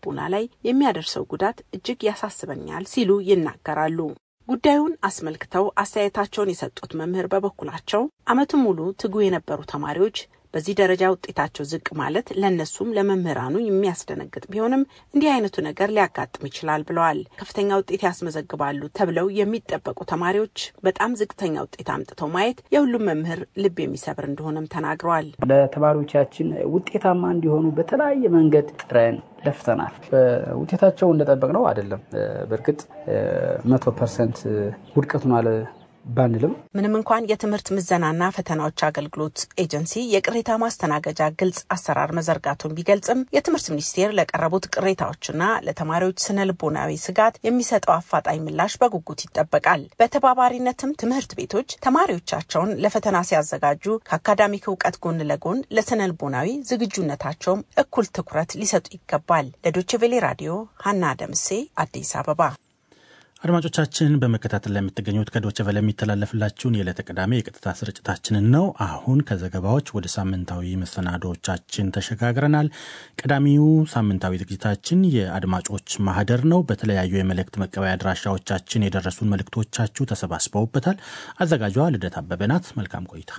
ልቦና ላይ የሚያደርሰው ጉዳት እጅግ ያሳስበኛል ሲሉ ይናገራሉ። ጉዳዩን አስመልክተው አስተያየታቸውን የሰጡት መምህር በበኩላቸው ዓመቱን ሙሉ ትጉ የነበሩ ተማሪዎች በዚህ ደረጃ ውጤታቸው ዝቅ ማለት ለእነሱም ለመምህራኑ የሚያስደነግጥ ቢሆንም እንዲህ አይነቱ ነገር ሊያጋጥም ይችላል ብለዋል። ከፍተኛ ውጤት ያስመዘግባሉ ተብለው የሚጠበቁ ተማሪዎች በጣም ዝቅተኛ ውጤት አምጥተው ማየት የሁሉም መምህር ልብ የሚሰብር እንደሆነም ተናግረዋል። ለተማሪዎቻችን ውጤታማ እንዲሆኑ በተለያየ መንገድ ጥረን ለፍተናል። ውጤታቸው እንደጠበቅ ነው አይደለም። በእርግጥ መቶ ፐርሰንት ውድቀቱን አለ ባንልም ምንም እንኳን የትምህርት ምዘናና ፈተናዎች አገልግሎት ኤጀንሲ የቅሬታ ማስተናገጃ ግልጽ አሰራር መዘርጋቱን ቢገልጽም የትምህርት ሚኒስቴር ለቀረቡት ቅሬታዎችና ለተማሪዎች ስነ ልቦናዊ ስጋት የሚሰጠው አፋጣኝ ምላሽ በጉጉት ይጠበቃል። በተባባሪነትም ትምህርት ቤቶች ተማሪዎቻቸውን ለፈተና ሲያዘጋጁ ከአካዳሚክ እውቀት ጎን ለጎን ለስነ ልቦናዊ ዝግጁነታቸውም እኩል ትኩረት ሊሰጡ ይገባል። ለዶይቼ ቬሌ ራዲዮ ሀና ደምሴ አዲስ አበባ። አድማጮቻችን በመከታተል ላይ የምትገኙት ከዶቸ ቨለ የሚተላለፍላችሁን የዕለተ ቅዳሜ የቀጥታ ስርጭታችንን ነው። አሁን ከዘገባዎች ወደ ሳምንታዊ መሰናዶዎቻችን ተሸጋግረናል። ቀዳሚው ሳምንታዊ ዝግጅታችን የአድማጮች ማህደር ነው። በተለያዩ የመልእክት መቀበያ አድራሻዎቻችን የደረሱን መልእክቶቻችሁ ተሰባስበውበታል። አዘጋጇ ልደት አበበ ናት። መልካም ቆይታ።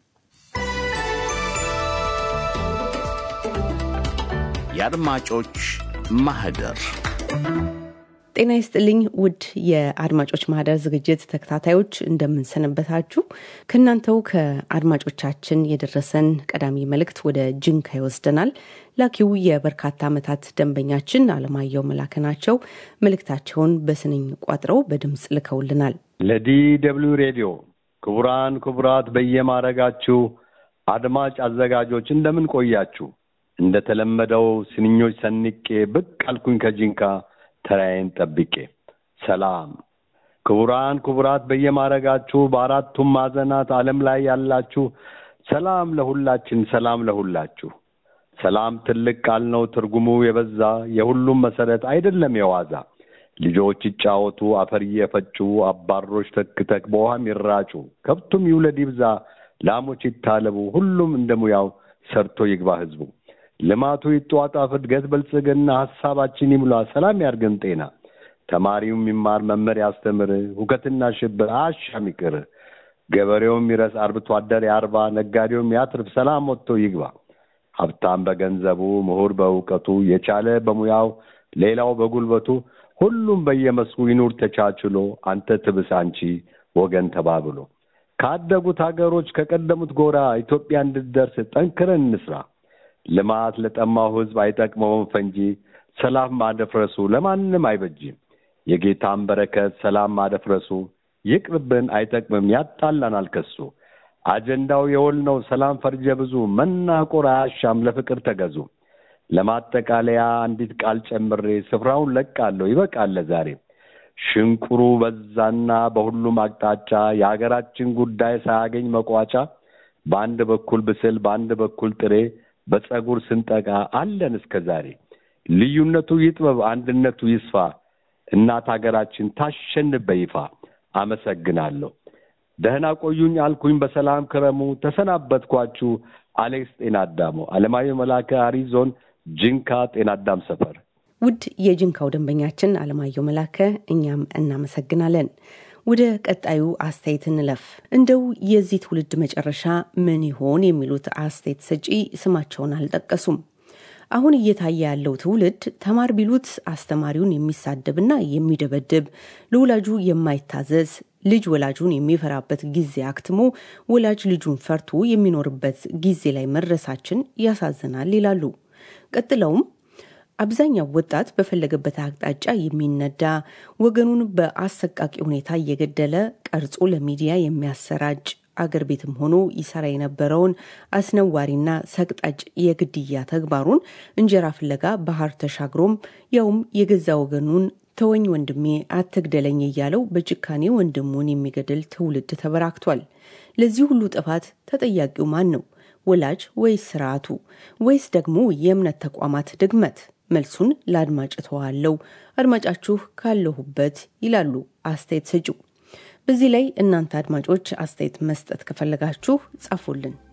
የአድማጮች ማህደር ጤና ይስጥልኝ ውድ የአድማጮች ማህደር ዝግጅት ተከታታዮች እንደምንሰነበታችሁ። ከእናንተው ከአድማጮቻችን የደረሰን ቀዳሚ መልእክት ወደ ጅንካ ይወስደናል። ላኪው የበርካታ ዓመታት ደንበኛችን አለማየሁ መላከ ናቸው። መልእክታቸውን በስንኝ ቋጥረው በድምፅ ልከውልናል። ለዲ ደብልዩ ሬዲዮ ክቡራን ክቡራት፣ በየማረጋችሁ አድማጭ አዘጋጆች እንደምን ቆያችሁ? እንደተለመደው ስንኞች ሰንቄ ብቅ አልኩኝ ከጂንካ ተራዬን ጠብቄ። ሰላም ክቡራን ክቡራት፣ በየማረጋችሁ በአራቱም ማዕዘናት ዓለም ላይ ያላችሁ ሰላም ለሁላችን፣ ሰላም ለሁላችሁ። ሰላም ትልቅ ቃል ነው፣ ትርጉሙ የበዛ የሁሉም መሰረት አይደለም የዋዛ። ልጆች ይጫወቱ፣ አፈር እየፈጩ አባሮች ተክተክ በውሃም ይራጩ፣ ከብቱም ይውለድ ይብዛ፣ ላሞች ይታለቡ፣ ሁሉም እንደ ሙያው ሰርቶ ይግባ ህዝቡ። ልማቱ ይጧጣፍ፣ እድገት ብልጽግና፣ ሀሳባችን ይሙላ፣ ሰላም ያርገን ጤና። ተማሪውም ይማር፣ መምህር ያስተምር፣ ሁከትና ሽብር አሻም ይቅር። ገበሬውም ይረስ፣ አርብቶ አደር ያርባ፣ ነጋዴውም ያትርፍ፣ ሰላም ወጥቶ ይግባ። ሀብታም በገንዘቡ፣ ምሁር በእውቀቱ፣ የቻለ በሙያው፣ ሌላው በጉልበቱ፣ ሁሉም በየመስኩ ይኑር ተቻችሎ፣ አንተ ትብስ አንቺ ወገን ተባብሎ። ካደጉት ሀገሮች ከቀደሙት ጎራ ኢትዮጵያ እንድትደርስ ጠንክረን እንስራ። ልማት ለጠማው ሕዝብ አይጠቅመውም ፈንጂ፣ ሰላም ማደፍረሱ ለማንም አይበጅም። የጌታን በረከት ሰላም ማደፍረሱ ይቅርብን፣ አይጠቅምም፣ ያጣላናል ከሱ። አጀንዳው የወል ነው ሰላም ፈርጀ ብዙ፣ መናቆር አያሻም፣ ለፍቅር ተገዙ። ለማጠቃለያ አንዲት ቃል ጨምሬ ስፍራውን ለቃለሁ፣ ይበቃል ዛሬ። ሽንቁሩ በዛና በሁሉም አቅጣጫ የሀገራችን ጉዳይ ሳያገኝ መቋጫ፣ በአንድ በኩል ብስል በአንድ በኩል ጥሬ በጸጉር ስንጠቃ አለን እስከ ዛሬ። ልዩነቱ ይጥበብ አንድነቱ ይስፋ፣ እናት ሀገራችን ታሸንፍ በይፋ። አመሰግናለሁ። ደህና ቆዩኝ አልኩኝ፣ በሰላም ክረሙ። ተሰናበትኳችሁ። አሌክስ ጤና አዳሙ፣ አለማየሁ መላከ፣ አሪዞን ጅንካ ጤና አዳም ሰፈር። ውድ የጅንካው ደንበኛችን አለማየሁ መላከ፣ እኛም እናመሰግናለን። ወደ ቀጣዩ አስተያየት እንለፍ። እንደው የዚህ ትውልድ መጨረሻ ምን ይሆን የሚሉት አስተያየት ሰጪ ስማቸውን አልጠቀሱም። አሁን እየታየ ያለው ትውልድ ተማር ቢሉት አስተማሪውን የሚሳደብና የሚደበድብ ለወላጁ የማይታዘዝ ልጅ ወላጁን የሚፈራበት ጊዜ አክትሞ ወላጅ ልጁን ፈርቶ የሚኖርበት ጊዜ ላይ መድረሳችን ያሳዝናል ይላሉ። ቀጥለውም አብዛኛው ወጣት በፈለገበት አቅጣጫ የሚነዳ ወገኑን በአሰቃቂ ሁኔታ እየገደለ ቀርጾ ለሚዲያ የሚያሰራጭ አገር ቤትም ሆኖ ይሰራ የነበረውን አስነዋሪና ሰቅጣጭ የግድያ ተግባሩን እንጀራ ፍለጋ ባህር ተሻግሮም ያውም የገዛ ወገኑን ተወኝ ወንድሜ አትግደለኝ እያለው በጭካኔ ወንድሙን የሚገድል ትውልድ ተበራክቷል። ለዚህ ሁሉ ጥፋት ተጠያቂው ማን ነው? ወላጅ ወይስ ስርዓቱ ወይስ ደግሞ የእምነት ተቋማት ድግመት? መልሱን ለአድማጭ ተዋለው። አድማጫችሁ ካለሁበት ይላሉ አስተያየት ሰጪው። በዚህ ላይ እናንተ አድማጮች አስተያየት መስጠት ከፈለጋችሁ ጻፉልን።